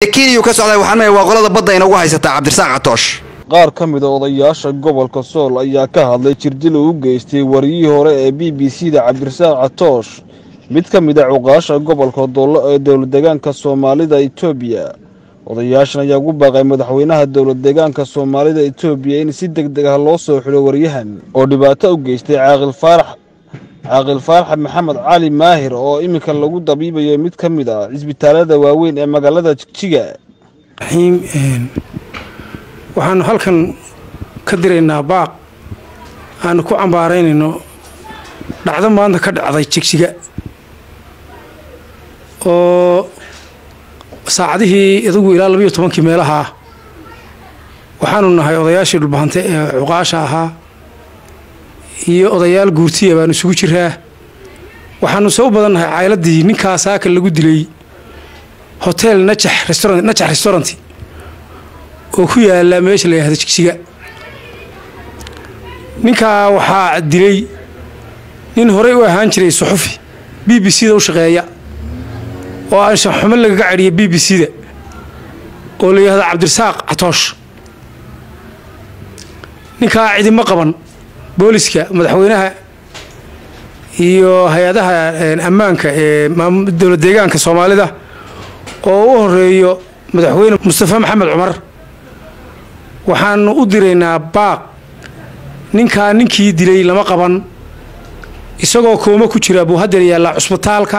kenya ka socda waxaan leeyahay waa qolada badda inagu haysataa cabdirasaaq catoosh qaar ka mid a odayaasha gobolka sool ayaa ka hadlay jirdil uu u geystay wariyihii hore ee b b c da cabdirasaaq catoosh mid ka mid a cuqaasha gobolka doollo ee dowlad deegaanka soomaalida itoobiya odayaashan ayaa ugu baaqay madaxweynaha dowlad deegaanka soomaalida itoobiya in si deg deg ah loo soo xidho waryahan oo dhibaato u geystay caaqil faarax caaqil faarax maxamed cali maahir oo iminka lagu dabiibayo mid ka mid ah cisbitaalada waaweyn ee magaalada jigjiga waxaanu halkan ka diraynaa baaq aanu ku cambaaraynayno dhacdo maanta ka dhacday jigjiga oo saacadihii idagu ilaa labayo tobankii meelahaa waxaanu nahay odayaashii dhulbahante ee cuqaasha ahaa iyo odayaal guurtiya baanu isugu jiraa waxaanu se u badannahay cayladii ninkaa saaka lagu dilay hotel najax restaurant najax restaurant oo ku yaala meesha la yihahdo jigjiga ninkaa waxaa dilay nin horey u ahaan jiray suxufi b b c da u shaqeeya oo anshan xumo lagaga cadhiya b b c da oo la yihahdo cabdirasaaq catoosh ninkaa cidima qaban booliska madaxweynaha iyo hay-adaha ammaanka ee dowlad deegaanka soomaalida oo u horeeyo madaxweyne mustafa maxamed cumar waxaanu u diraynaa baaq ninkaa ninkii dilay lama qaban isagoo kooma ku jira buu hadeer yaallaa cusbitaalka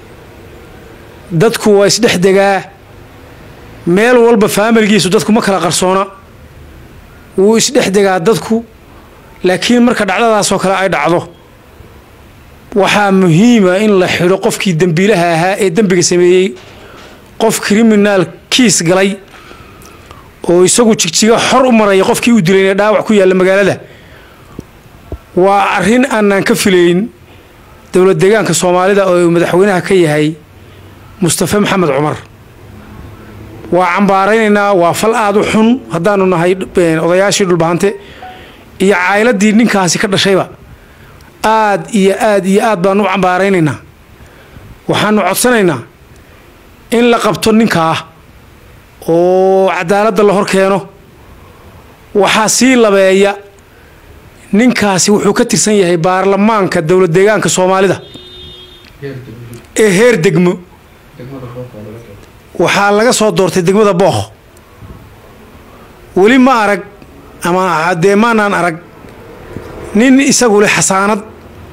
dadku waa isdhex degaa meel walba faamiligiisu dadku ma kala qarsoona wuu isdhex degaa dadku laakiin marka dhacdadaasoo kale ay dhacdo waxaa muhiima in la xidho qofkii dembiilaha ahaa ee dembiga sameeyey qof kriminaal kiis galay oo isagu jigjiga xor u maraya qofkii uu dilayna dhaawac ku yaalla magaalada waa arrin aanaan ka filayn dowlad deegaanka soomaalida oo uu madaxweynaha ka yahay mustafa maxamed cumar waa cambaaraynaynaa waa fal aada u xun haddaanu nahay odayaashii dhulbahante iyo caayiladii ninkaasi ka dhashayba aad iyo aad iyo aad baanu u cambaaraynaynaa waxaanu codsanaynaa in la qabto ninkaa oo cadaaladda la hor keeno waxaa sii labeeya ninkaasi wuxuu ka tirsan yahay baarlamaanka dowlad deegaanka soomaalida ee heer degmo waxaa laga soo doortay degmada bookh weli ma arag ama dee maanaan arag nin isagu leh xasaanad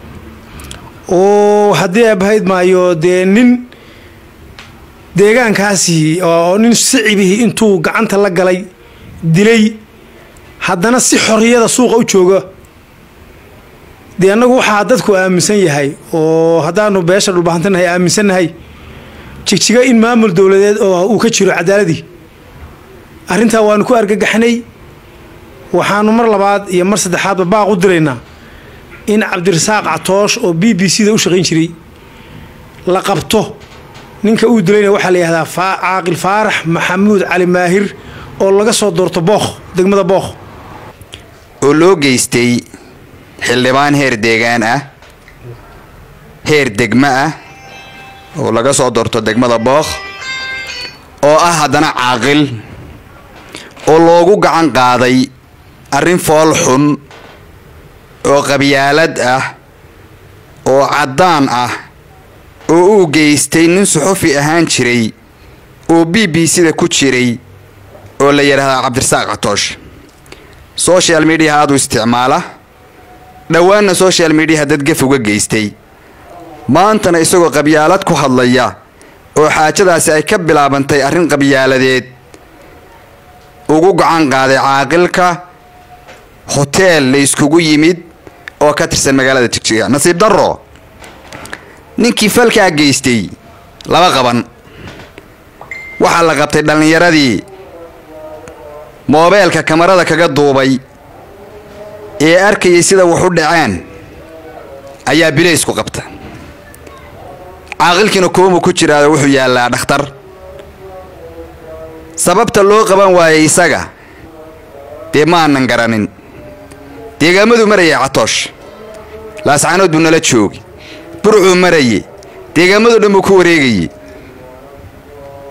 oo haddii abahayd maayo dee nin deegaankaasi oo nin sicibihii intuu gacanta la galay dilay haddana si xorriyada suuqa u jooga dee annagu waxaa dadku aaminsan yahay oo haddaanu beesha dhulbahantanahay aaminsannahay jigjiga in maamul dowladeed oo uu ka jiro cadaaladii arrintaa waanu ku argagaxnay waxaanu mar labaad iyo mar saddexaadba baaq u diraynaa in cabdirasaaq catoosh oo b b c da u shaqayn jiray la qabto ninka uu dilayna waxaa la yihahdaa caaqil faarax maxamuud cali maahir oo laga soo doorto bookh degmada bookh oo loo geystay xildhibaan heer deegaan ah heer degmo ah oo laga soo doorto degmada bookh oo ah haddana caaqil oo loogu gacan qaaday arrin fool xun oo qabyaalad ah oo caddaan ah oo uu geystay nin suxufi ahaan jiray oo b b c-da ku jiray oo la yidhaahdaa cabdirasaaq catoosh social mediaha aad u isticmaala dhowaanna social mediaha dad gef uga geystay maantana isagoo qabyaalad ku hadlaya oo xaajadaasi ay ka bilaabantay arrin qabyaaladeed ugu gacan qaaday caaqilka hoteel la iskugu yimid oo ka tirsan magaalada jigjiga nasiib darro ninkii falkaa geystay lama qaban waxaa la qabtay dhallinyaradii moobeelka kamarada kaga duubay ee arkayay sida wax u dhaceen ayaa bilaysku qabta caaqilkiina koomu ku jiraado wuxuu yaallaa dhakhtar sababta loo qaban waayay isaga dee ma aanan garanin deegaamadu marayay catoosh laascaanood buu nala joogi burcuu maraye deegaamadu dhan buu ku wareegaye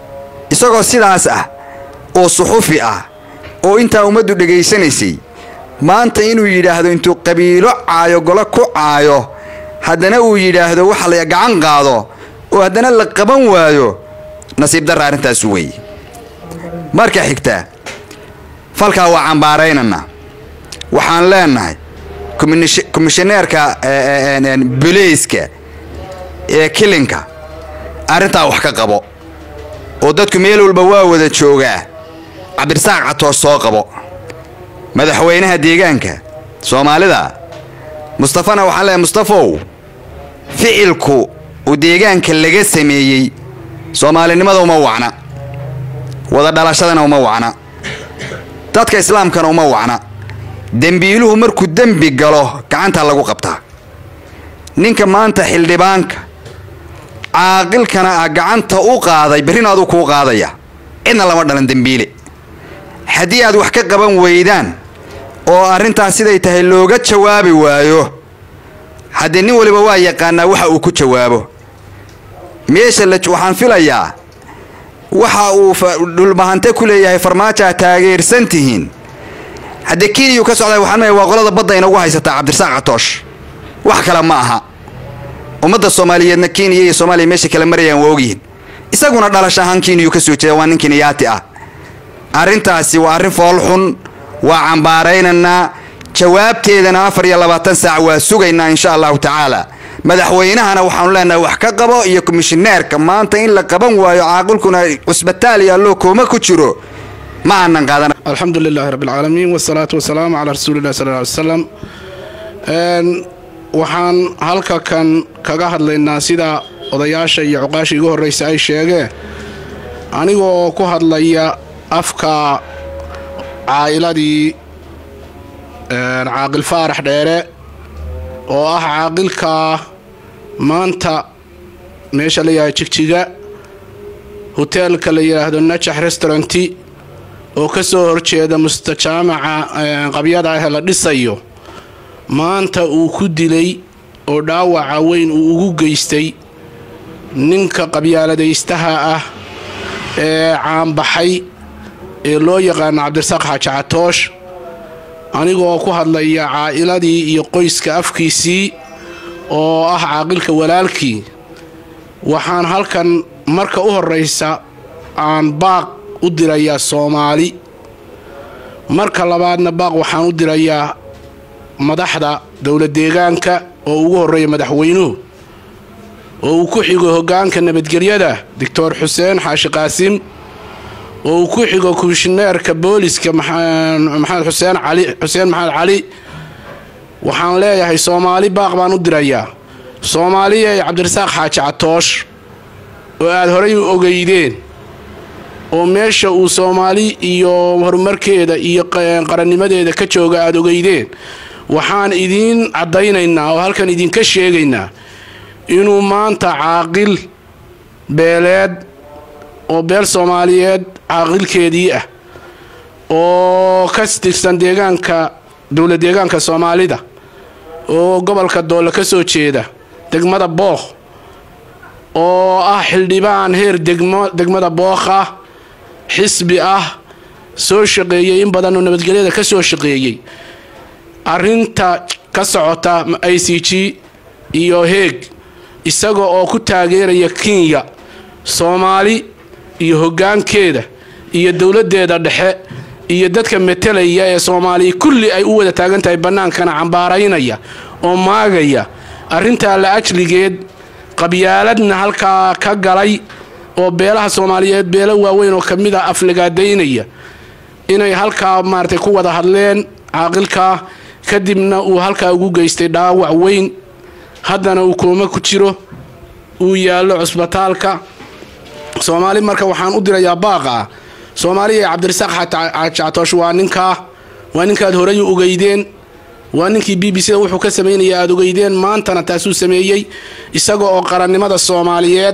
isagoo sidaas ah oo suxufi ah oo intaa ummaddu dhegaysanaysay maanta inuu yidhaahdo intuu qabiilo caayo golo ku caayo haddana uu yidhaahdo waxa la gacan qaado oo haddana la qaban waayo nasiib darra arrintaasu weeye marka xigta falkaa waa cambaaraynana waxaan leenahay komishaneerka boleyska ee kilinka arrintaa wax ka qabo oo dadku meel walba waa wada joogaa cabdirasaaq catoos soo qabo madaxweynaha deegaanka soomaalida mustafana waxaan leeyahay mustafow ficilku uu deegaanka laga sameeyey soomaalinimada uma wacna wada dhalashadana uma wacna dadka islaamkana uma wacna dembiiluhu markuu dembi galo gacantaa lagu qabtaa ninka maanta xildhibaanka caaqilkana ah gacanta u qaaday berrina aduu kuu qaadaya cidna lama dhalan dembiile haddii aad wax ka qaban weydaan oo arrintaas siday tahay looga jawaabi waayo haddee nin waliba waa yaqaanaa waxa uu ku jawaabo meesha waxaan filayaa waxa uu dhulbahante ku leeyahay farmaajoa taageersan tihiin haddee keniyu ka socda waxaan leeyahay waa qolada badda inagu haysataa cabdirasaaq catoosh wax kale ma aha ummadda soomaaliyeedna kenya iyo soomaaliya meesha kala marayaan waa ogyihiin isaguna dhalash ahaan keniyu ka soo jeeda waa nin keniyaati ah arrintaasi waa arrin foolxun waa cambaaraynaynaa jawaabteedana afar iyo labaatan saac waa sugaynaa insha allahu tacaala madaxweynahana waxaanu leenahay wax ka qabo iyo komishineerka maanta in la qaban waayo caaqilkuna cusbitaal iyo alloo kooma ku jiro ma aanan qaadan alxamdu lilaahi rabbi alcaalamiin wasalaatu wasalaamu calaa rasuulillahi sal ly wasalam waxaan halka kan kaga hadlaynaa sida odayaasha iyo cuqaasha igu horraysa ay sheegeen anigoo ku hadlaya afka caa'iladii caaqil faarax dheere oo ah caaqilka maanta meesha la yidhahdo jigjiga hoteelka la yidhaahdo najax restauranti oo ka soo horjeeda mustajaamaca qabyada ah la dhisayo maanta uu ku dilay oo dhaawaca weyn uu ugu geystay ninka qabyaaladaystaha ah ee caanbaxay ee loo yaqaano cabdirasaaq xaaji catoosh anigoo ku hadlaya caa'iladii iyo qoyska afkiisii oo ah caaqilka walaalkii waxaan halkan marka u horraysa aan baaq u dirayaa soomaali marka labaadna baaq waxaan u dirayaa madaxda dowlad deegaanka oo ugu horreeya madaxweynuhu oo uu ku xigo hoggaanka nabadgelyada doctor xuseen xaashi qaasim oo uu ku xigo komishineerka booliska maxamed xuseen cali xuseen maxamed cali waxaan leeyahay soomaali baaq baan u dirayaa soomaaliya ee cabdirasaaq xaaji catoosh oo aada horay u ogeydeen oo meesha uu soomaali iyo horumarkeeda iyo qarannimadeeda ka jooga aada ogeydeen waxaan idiin caddaynaynaa oo halkan idinka sheegaynaa inuu maanta caaqil beeleed oo beel soomaaliyeed caaqilkeedii ah oo ka tirsan deegaanka dowlad deegaanka soomaalida oo gobolka doole ka soo jeeda degmada bookh oo ah xildhibaan heer degmo degmada bookh ah xisbi ah soo shaqeeyey in badan oo nabadgelyada ka soo shaqeeyey arrinta ka socota i c g iyo heeg isaga oo ku taageeraya kenya soomaali iyo hoggaankeeda iyo dowladdeeda dhexe iyo dadka metelaya ee soomaaliya kulli ay u wada taagan tahay bannaankana cambaaraynaya oo maagaya arrintaa la ajligeed qabyaaladna halkaa ka galay oo beelaha soomaaliyeed beelo waaweyn oo ka mid a aflagaadaynaya inay halkaa maaratay ku wada hadleen caaqilkaa kadibna uu halkaa ugu geystay dhaawac weyn haddana uu kooma ku jiro uu yaallo cusbitaalka soomaali marka waxaan u dirayaa baaqa ah soomaaliya ee cabdirasaaq xaajactoosh waa ninkaa waa ninkaad horay u ogeydeen waa ninkii b b c da wuxuu ka samaynaya aada ogeydeen maantana taasuu sameeyey isaga oo qarannimada soomaaliyeed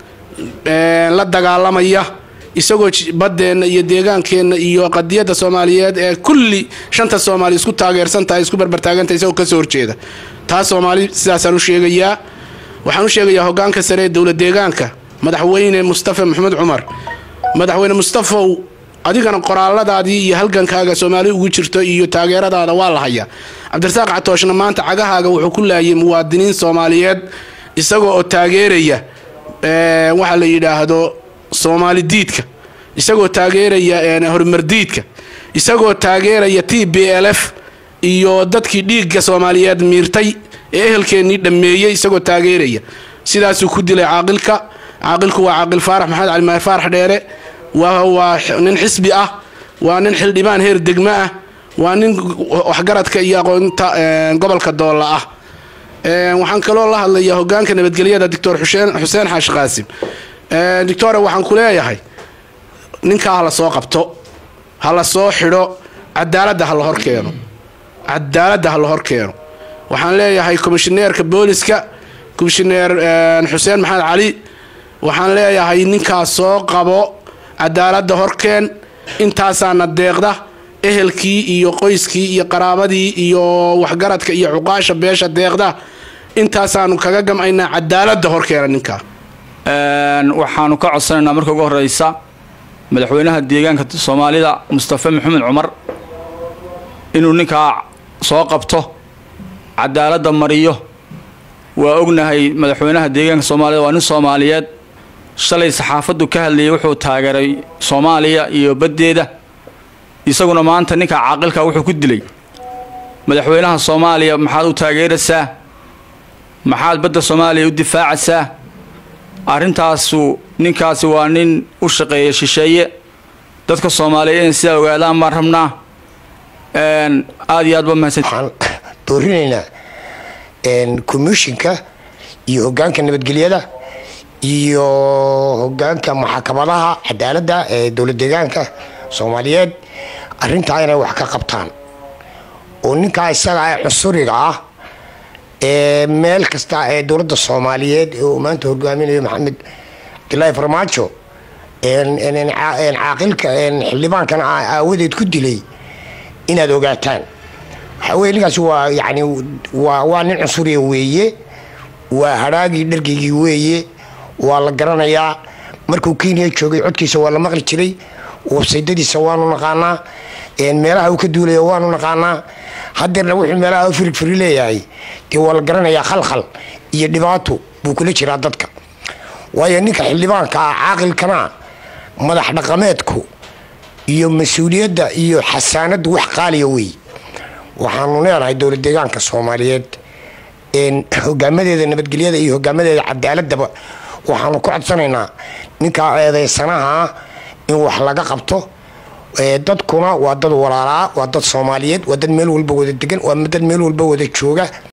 la dagaalamaya isagoo baddeenna iyo deegaankeenna iyo qadiyadda soomaaliyeed ee kulli shanta soomaali isku taageersan tahay isku barbartaagantahay isagoo kasoo horjeeda taas soomaali sidaasaan u sheegayaa waxaan u sheegayaa hoggaanka sare ee dowlad deegaanka madaxweyne mustafa maxamed cumar madaxweyne mustafow adigana qoraaladaadii iyo halgankaaga soomaali ugu jirto iyo taageeradaada waa la hayaa cabdirasaaq catooshna maanta cagahaaga wuxuu ku laayay muwaadiniin soomaaliyeed isagoo oo taageeraya waxaa la yidhaahdo soomaali diidka isagoo taageeraya horumardiidka isagoo taageeraya t b l f iyo dadkii dhiigga soomaaliyeed miirtay ee ehelkeennii dhammeeyey isagoo taageeraya sidaasuu ku dilay caaqilka caaqilku waa caaqil faarax maxamed cali maher faarax dheere waa nin xisbi ah waa nin xildhibaan heer degmo ah waa nin waxgaradka iyo aqoonta gobolka doolla ah waxaan kaloo la hadlayaa hogaanka nabadgelyada doctor xuseen xaashi qaasim doctore waxaan ku leeyahay ninkaa hala soo qabto hala soo xidho cadaaladda ha la hor keeno cadaaladda ha la hor keeno waxaan leeyahay komishineerka booliska komishineer xuseen maxamed cali waxaan leeyahay ninkaas soo qabo cadaaladda horkeen intaasaana deeqda ehelkii iyo qoyskii iyo qaraabadii iyo waxgaradka iyo cuqaasha beesha deeqda intaasaanu kaga gamcaynaa cadaaladda horkeena ninkaa waxaanu ka codsanaynaa marka ugu horeysa madaxweynaha deegaanka soomaalida mustafe maxamed cumar inuu ninkaa soo qabto cadaaladda mariyo waa ognahay madaxweynaha deegaanka soomaalida waa nin soomaaliyeed shalay saxaafaddu ka hadlayay wuxuu taageeray soomaaliya iyo baddeeda isaguna maanta ninka caaqilka wuxuu ku dilay madaxweynaha soomaaliya maxaad u taageeraysaa maxaad badda soomaaliya u difaacaysaa arrintaasu ninkaasi waa nin u shaqeeya shisheeye dadka soomaaliyeed inay sidaa ogaadaan baan rabnaa aada iyo aad ba mahadsan waxaan doorinaynaa commishinka iyo hogaanka nabadgelyada iyo hogaanka maxkamadaha cadaaladda ee dowlad deegaanka soomaaliyeed arrintaa inay wax ka qabtaan oo ninkaa isaga ee cusuriga ah ee meel kasta ee dowladda soomaaliyeed ee uu maanta hogaaminayo maxamed cabdilaahi farmaajo caaqilka xildhibaankan aawadeed ku dilay inaad ogaataan waxaa weye ninkaasi waa yani waa waa nin cusuriya weeye waa hadhaagii dhargeygii weeye waa la garanayaa markuu kenya joogay codkiisa waa la maqli jiray websaydadiisa waanu naqaanaa meelaha uu ka duulaya waanu naqaanaa hadeerna wuxuu meelaha u firigfiri leeyahay dee waa la garanayaa khalkhal iyo dhibaato buu kula jiraa dadka waayo ninka xildhibaanka ah caaqilkana madax dhaqameedku iyo mas-uuliyadda iyo xasaanaddu wax qaaliya wey waxaanu leenahay dowlad deegaanka soomaaliyeed hogaamadeeda nabadgelyada iyo hogaamadeeda cadaaladaba waxaanu ku codsanaynaa ninkaa eedeysanaha in wax laga qabto dadkuna waa dad walaalaa waa dad soomaaliyeed waa dad meel walba wada degan waa dad meel walba wada jooga